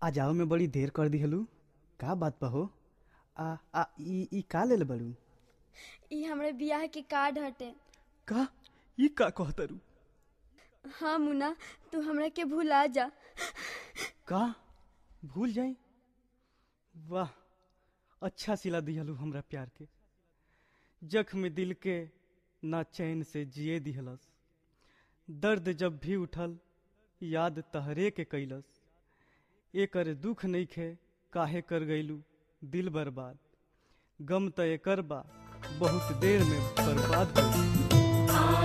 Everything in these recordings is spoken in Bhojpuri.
आ जाओ में बड़ी देर कर दिहलू का बात बा हो आ आ ई ई का लेल बड़ू ई हमरे बियाह के कार्ड हटे का ई का कहतरू हाँ मुन्ना तू हमरा के भुला जा का भूल जाई वाह अच्छा सिला दिहलू हमरा प्यार के जख्म दिल के ना चैन से जिए दिहलस दर्द जब भी उठल याद तहरे के कैलस एकर दुख नइखे काहे कर गईलू दिल बर्बाद गम त एकर बा बहुत देर में बर्बाद हो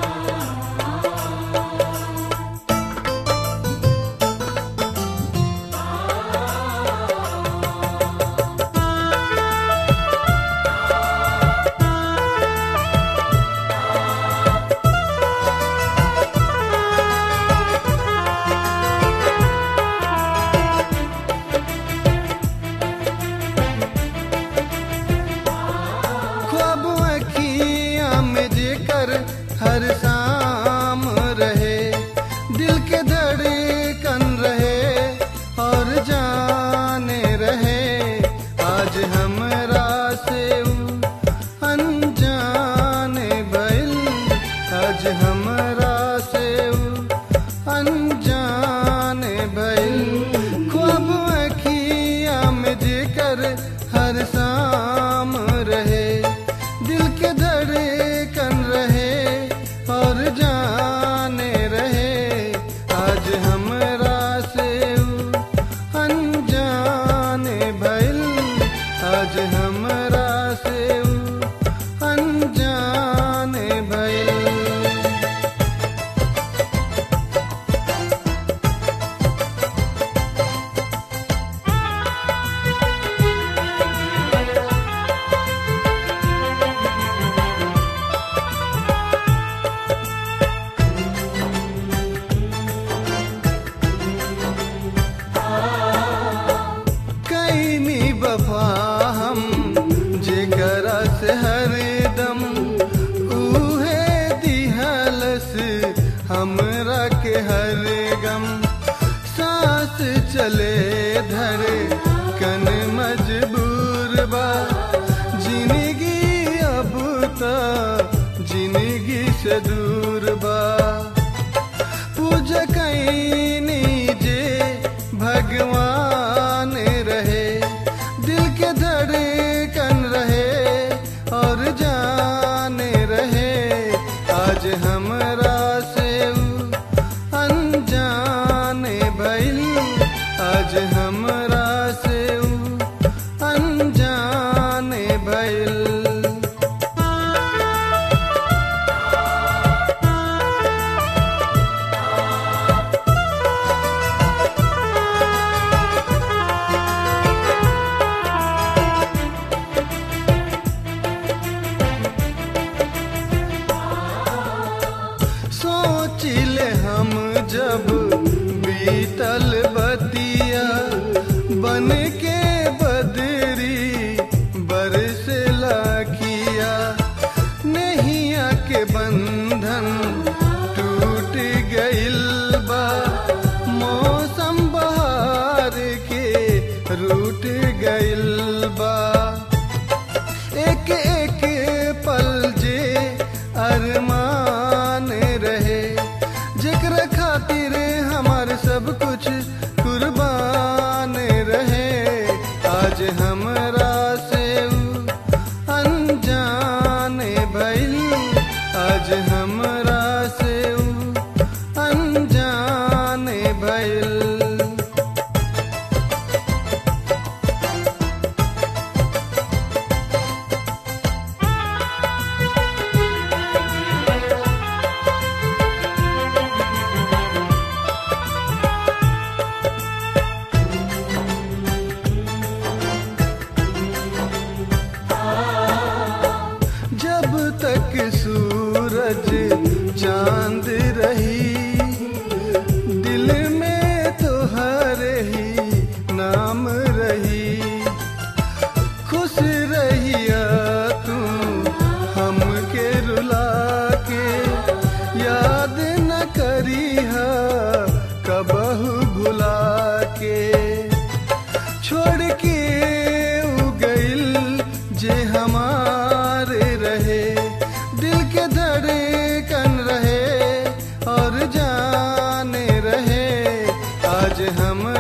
ख्वाब अखियाँ में जेकर हर शाम रहे दिल के धड़कन रहे और जाने रहे आज हमरा से ऊ अनजाने भइल आज हमरा से ऊ अनजाने भइल ख्वाब अखियाँ में जेकर हर शाम रहे दिल के धड़कन रहे और जाने रहे आज हमरा से ऊ अनजाने भइल आज हमरा से ऊ अनजाने भइल कैनी वफा हम जेकरा से हरदम उहे दिहलस हमरा के हर गम सांस चले धर कन मजबूर बा जिंदगी अब त जिंदगी से दूर बा पूजा कैनी जे भगवान रहे दिल के धड़कन रहे और जाने रहे आज हमरा से ऊ अनजाने भइल आज हमरा आज हम